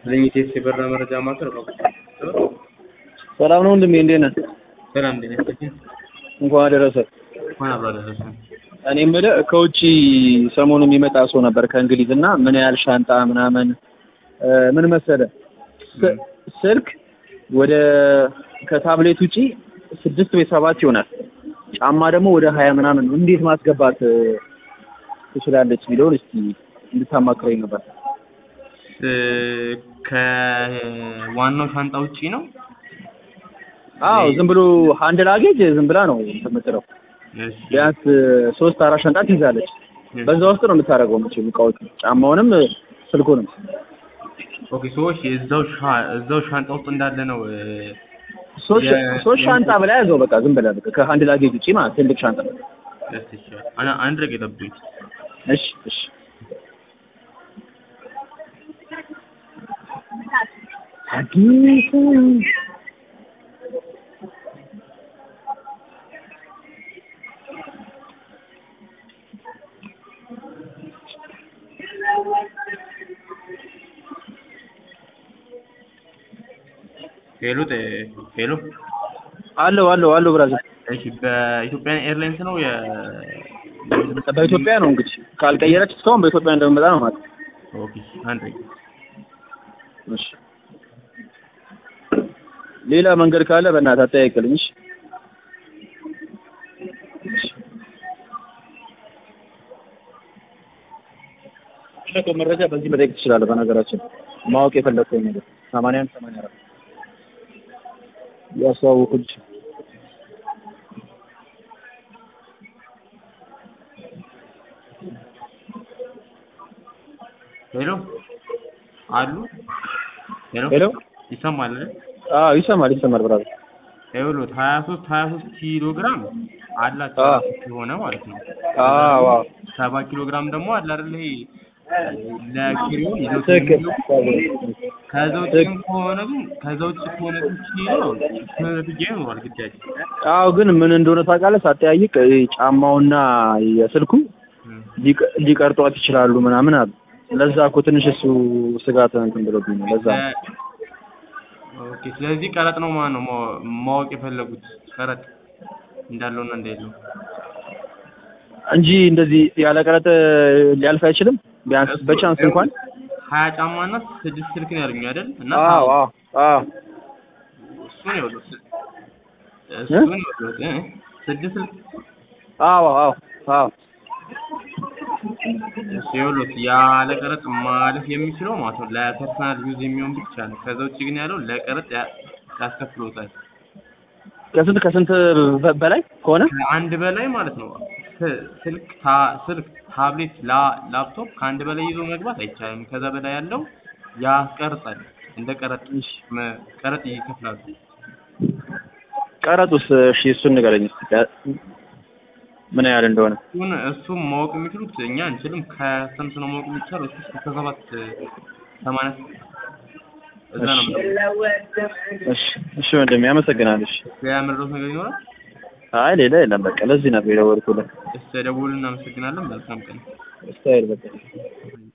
ለኢቴስ የበራ መረጃ ማዕከል ነው። ሰላም ነው ወንድሜ፣ እንዴት ነህ? ሰላም እንዴት ነህ? እንኳን አደረሰ። እንኳን አብሮ አደረሰን። እኔ የምልህ ከውጭ ሰሞኑን የሚመጣ ሰው ነበር ከእንግሊዝ እና ምን ያህል ሻንጣ ምናምን እ ምን መሰለህ ስ- ስልክ ወደ ከታብሌት ውጪ ስድስት ወይ ሰባት ይሆናል። ጫማ ደግሞ ወደ ሀያ ምናምን ነው። እንዴት ማስገባት እ ትችላለች የሚለውን እስቲ እንድታማክረኝ ነበር። ስ- ከዋናው ሻንጣ ውጪ ነው። አዎ ዝም ብሎ ሃንድ ላጌጅ ዝም ብላ ነው የምትለው። እሺ ቢያንስ ሶስት አራት ሻንጣ ትይዛለች። በዛ ውስጥ ነው የምታደርገው መቼም እቃዎቹ ጫማውንም ስልኩንም። ኦኬ ሰዎች እዛው ሻ- እዛው ሻንጣ ውስጥ እንዳለ ነው እ፣ ሶስት የ- ሶስት ሻንጣ በላይ ያዘው በቃ ዝም ብለህ በቃ ከሃንድ ላጌጅ ውጪ ማለት ትልቅ ሻንጣ። ደስ ይችላል። አና- አንድ ረግ የጠብኝ እሺ እሺ አዲስ ሄሎ ጤ- ሄሎ አለው አለው አለው ብራዘር እሺ በኢትዮጵያን ኤርላይንስ ነው የ በኢትዮጵያ ነው እንግዲህ ካልቀየረች እስካሁን በኢትዮጵያ እንደምመጣ ነው ማለት ኦኬ አንድ ረግ እሺ ሌላ መንገድ ካለ በእናትህ አጠያይቅልኝ እሺ እሺ መረጃ በዚህ መጠየቅ ትችላለህ በነገራችን ማወቅ የፈለግከው ነገር ሰማንያ አንድ ሰማንያ አራት ያስተዋውቁልኝ ሄሎ አሉ ሄሎ ሄሎ ይሰማል አይደል? አዎ ይሰማል ይሰማል ብራዘር ይኸውልዎት ሀያ ሶስት ሀያ ሶስት ኪሎ ግራም አላቸው አዎ። የሆነ ማለት ነው። አዎ አዎ ሰባ ኪሎ ግራም ደግሞ አለ አይደል ይሄ ለኪሪውን ይዘው ትክክል ከዛ ውጭ ግን ከሆነ ግን ከዛ ውጭ ከሆነ ግን ኪሎ ነትጃ ይኖራል ግዳጅ አዎ ግን ምን እንደሆነ ታውቃለህ ሳጠያይቅ ይሄ ጫማውና የስልኩ ሊቀ- ሊቀርጧት ይችላሉ ምናምን አሉ ለዛ እኮ ትንሽ እሱ ስጋት እንትን ብሎብኝ ነው ለዛ ነው። ኦኬ ስለዚህ ቀረጥ ነው ማለት ነው ማወ- ማወቅ የፈለጉት ቀረጥ እንዳለውና እንደሌለው እንጂ እንደዚህ ያለ ቀረጥ ሊያልፍ አይችልም ቢያንስ በቻንስ እንኳን ሀያ ጫማ እና ስድስት ስልክ ነው ያሉኝ አይደል እና አዎ አዎ አዎ እሱን ይኸውልህ ስ- እሱን ይኸውልህ እ ስድስት ስልክ አዎ አዎ አዎ እሱ ይኸውልህ ያለ ቀረጥ ማለፍ የሚችለው ማለት ነው ለፐርሰናል ዩዝ የሚሆን ብቻ ነው። ከዛ ውጭ ግን ያለው ለቀረጥ ያ- ያስከፍሎታል። ከስንት ከስንት በ- በላይ ከሆነ ከአንድ በላይ ማለት ነው ስ- ስልክ ታ- ስልክ ታብሌት ላ- ላፕቶፕ ከአንድ በላይ ይዞ መግባት አይቻልም። ከዛ በላይ ያለው ያስቀርጣል። እንደ ቀረጥ መ- ቀረጥ ይከፍላሉ። ቀረጡስ እሺ እሱን ንገረኝ እስኪ ቀ- ምን ያህል እንደሆነ እሱን እሱም ማወቅ የሚችሉት እኛ አንችልም። ከስንት ነው ማወቅ የሚቻለው? እሱ እስከ ሰባት ሰማንያ እዛ ነው የምንለው። እሺ እሺ ወንድሜ አመሰግናለሁ እሺ ሌላ መረዳት ነገር ይኖራል? አይ ሌላ የለም በቃ ለዚህ ነበር የደወልኩልህ እስከ ደውል እናመሰግናለን። መልካም ቀን። ስታይል በቃ